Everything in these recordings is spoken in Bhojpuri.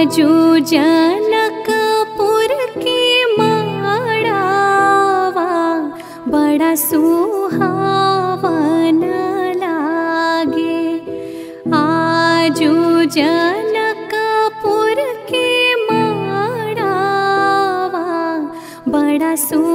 आजू जनकपुर के माड़ावा बड़ा सुहावन लागे आजू जनकपुर के माड़ावा बड़ा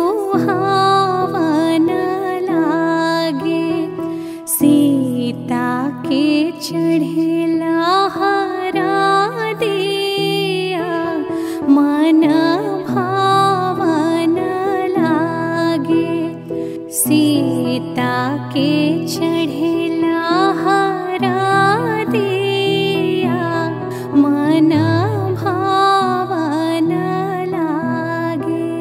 सुहावन लागे सीता के चढ़ेला हरा दिया मन भावन लागे सीता के चढ़ेला हरा दिया मन भावन लागे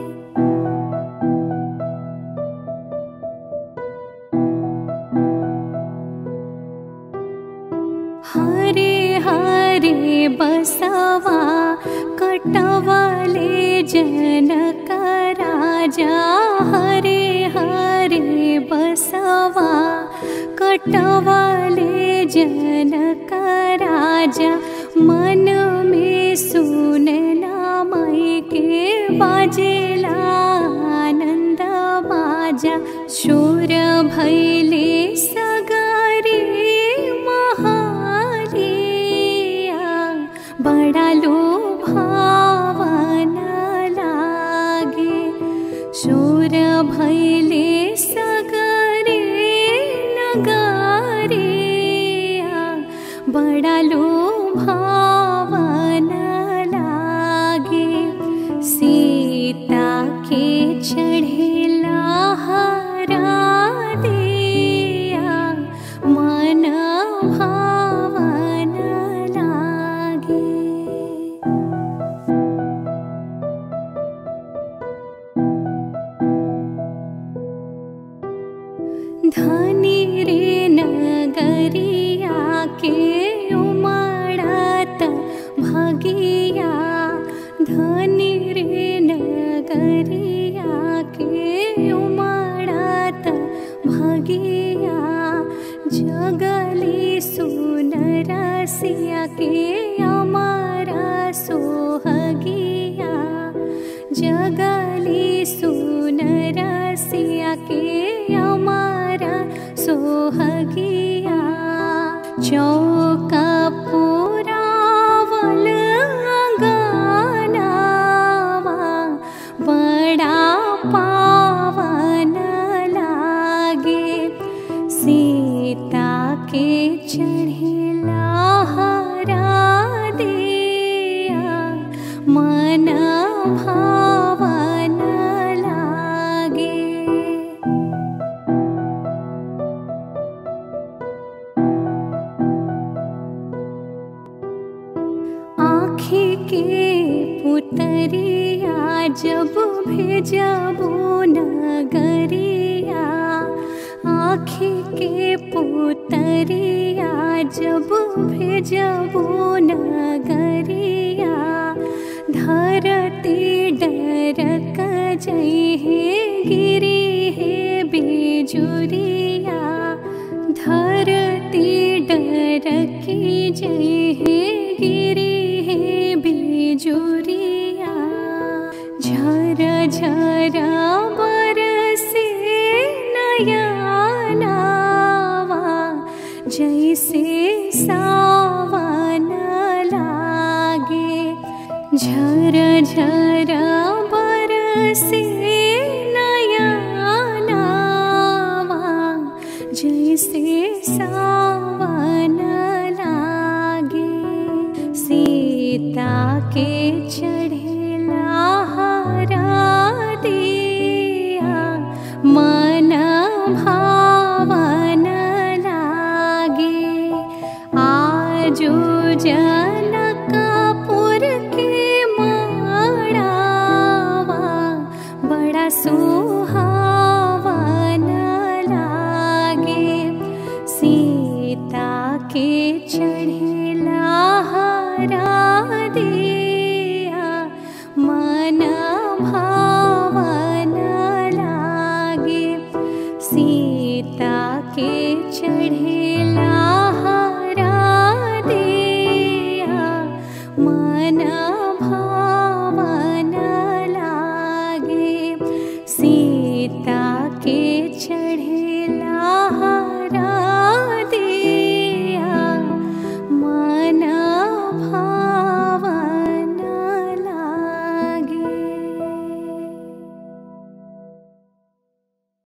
हरे हरे बसवा कटवले जनक राजा हरे हरे बसवा कटवले जनक राजा मन में सुनला मई के बाजेला आनंद बाजा शोर भैले सगरे महालिया बड़ा लोभावन लागे शोर भैले सगरे नगरिया बड़ा लोभावन लागे सीता के चढ़ेला हरा दिया मन भावन लागे धनी रे नगरिया के उमड़त भगिया धनी रे नगरिया के उमड़त भगिया जगली सुनरसिया के अमर सोहगिया जगली सुनरसिया के अमर सोहगिया चौका पुरावल गानावा बड़ा पावन लागे सीता के चढ़ेला हरा दिया मन भावन लागे आँखी के पुतरिया जब भेजबो नगरिया आँखी के पुतरिया जब भेजबो नगरिया धरती डरक जइहे गिरी हे बेजुरिया धरती डरकी जय हे गिरी हे बेजुरिया झर झर बरसे नयनावा जैसे सावन लागे झर झर बरसे नयनावा जैसे सावन लागे सीता के चढ़ेला हरा दिया मन भावन लागे आजू जनकपुर के माड़ावा बड़ा सुहावन लागे सीता के चढ़ेला हरा दिया मन भावन लागे सीता के चढ़े